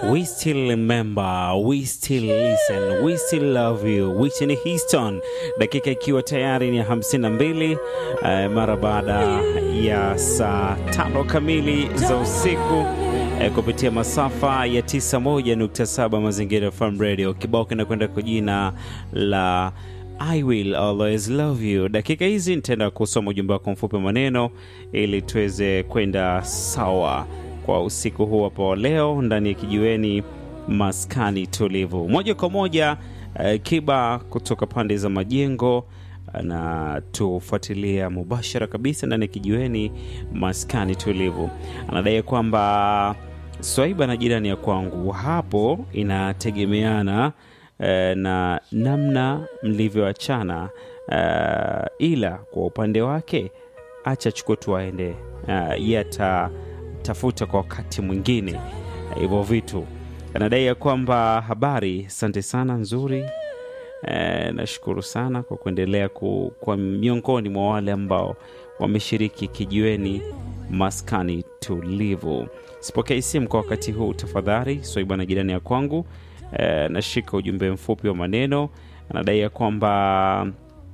We still remember, we still listen, we still love you. Whitney Houston, dakika ikiwa tayari ni 52 uh, mara baada ya saa tano kamili za usiku uh, kupitia masafa ya 91.7 Mazingira FM Radio. Kibao kinakwenda kwa jina la I will always love you. Dakika hizi nitaenda kusoma ujumbe wako mfupi wa maneno ili tuweze kwenda sawa kwa usiku huu hapo leo ndani ya kijiweni maskani tulivu moja kwa moja. Uh, Kiba kutoka pande za majengo na tufuatilia mubashara kabisa ndani ya kijiweni maskani tulivu. Anadai kwamba Swaiba na jirani ya kwangu hapo inategemeana eh, na namna mlivyoachana eh, ila kwa upande wake acha chukua tu aende eh, yata tafuta kwa wakati mwingine hivyo vitu. Anadai ya kwamba habari, asante sana, nzuri. E, nashukuru sana kwa kuendelea ku, kwa miongoni mwa wale ambao wameshiriki kijiweni maskani tulivu. Sipokei simu kwa wakati huu tafadhali, Swaiba na jirani ya kwangu. E, nashika ujumbe mfupi wa maneno. Anadai ya kwamba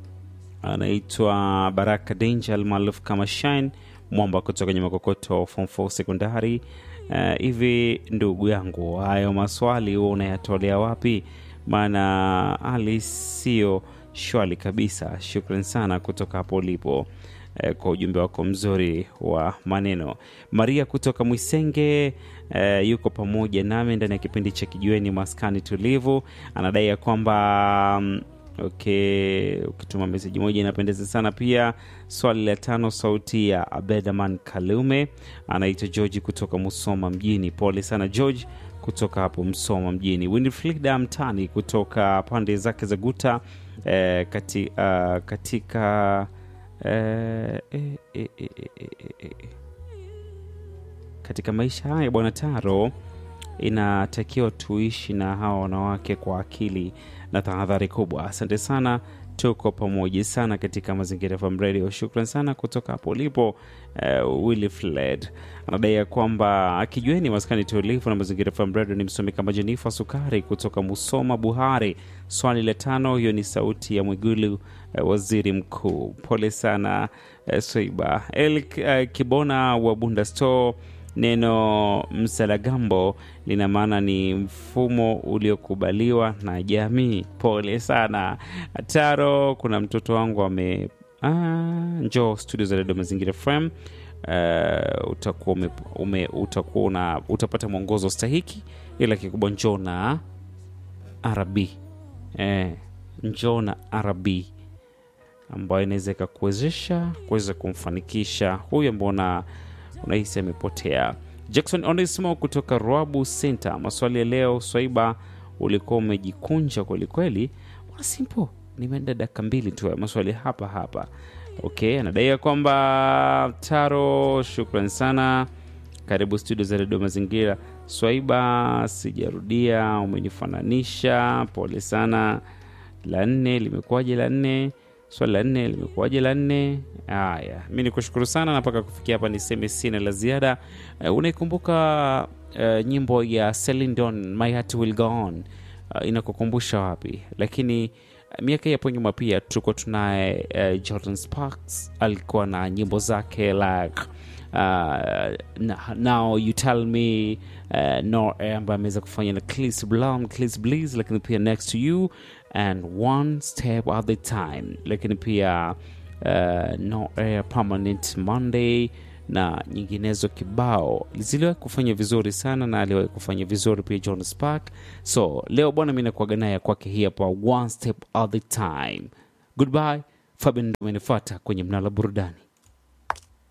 anaitwa Baraka Danger almaarufu kama Shine mwamba kutoka kwenye makokoto form 4 sekondari. Hivi uh, ndugu yangu, hayo maswali huo unayatolea wapi? Maana hali sio shwali kabisa. Shukran sana kutoka hapo ulipo uh, kwa ujumbe wako mzuri wa maneno. Maria kutoka Mwisenge uh, yuko pamoja nami ndani ya kipindi cha kijiweni maskani tulivu. Anadai ya kwamba um, Okay, ukituma meseji moja inapendeza sana pia. Swali la tano, sauti ya Abedaman Kalume, anaitwa George kutoka Musoma mjini. Pole sana George kutoka hapo Msoma mjini. Winifrida Mtani kutoka pande zake za Guta eh, kati, uh, katika eh, eh, eh, eh, eh, eh, katika maisha haya bwana Taro inatakiwa tuishi na hawa wanawake kwa akili na tahadhari kubwa. Asante sana, tuko pamoja sana katika Mazingira FM Radio. Shukran sana kutoka hapo ulipo. Uh, Willy Fled anadai ya kwamba akijueni maskani tulivu na Mazingira FM Radio ni msomi kama Jenifa Sukari kutoka Musoma Buhari. Swali la tano, hiyo ni sauti ya Mwigulu uh, waziri mkuu. Pole sana uh, Swaiba El uh, Kibona wa Bunda Store Neno msalagambo lina maana ni mfumo uliokubaliwa na jamii. Pole sana Taro. Kuna mtoto wangu ame ah, njoo studio za redio Mazingira FM. Uh, utakuwa ume, ume, utakuwa una, utapata mwongozo stahiki, ila kikubwa njoo na arabi eh, njoo na arabi ambayo inaweza ikakuwezesha kuweza kumfanikisha huyu ambao na unahisi amepotea. Jackson Onesmo kutoka Rwabu Center, maswali ya leo. Swaiba, ulikuwa umejikunja kwelikweli. Simpo, nimeenda dakika mbili tu ya maswali hapa hapa. Okay, anadai kwamba Taro, shukran sana, karibu studio za redio Mazingira. Swaiba, sijarudia, umenifananisha, pole sana. La nne limekuwaje? La nne swali la nne limekuwaje? La nne. Haya, mi ni kushukuru sana na mpaka kufikia hapa niseme sina la ziada. Uh, unaikumbuka uh, nyimbo ya Celine Dion My Heart Will Go On uh, inakukumbusha wapi? Lakini uh, miaka hii hapo nyuma pia tulikuwa tunaye uh, Jordan Sparks alikuwa na nyimbo zake like uh, now you tell me uh, no ambaye ameweza kufanya na Chris Brown, Chris Bliss, lakini pia next to you and one step at the time, lakini pia uh, no air permanent Monday na nyinginezo kibao ziliwahi kufanya vizuri sana, na aliwahi kufanya vizuri pia John Spark. So leo bwana, mi nakuaga naye kwake hii hapa one step at the time. Goodbye, Fabian ndo amenifuata kwenye mnala burudani.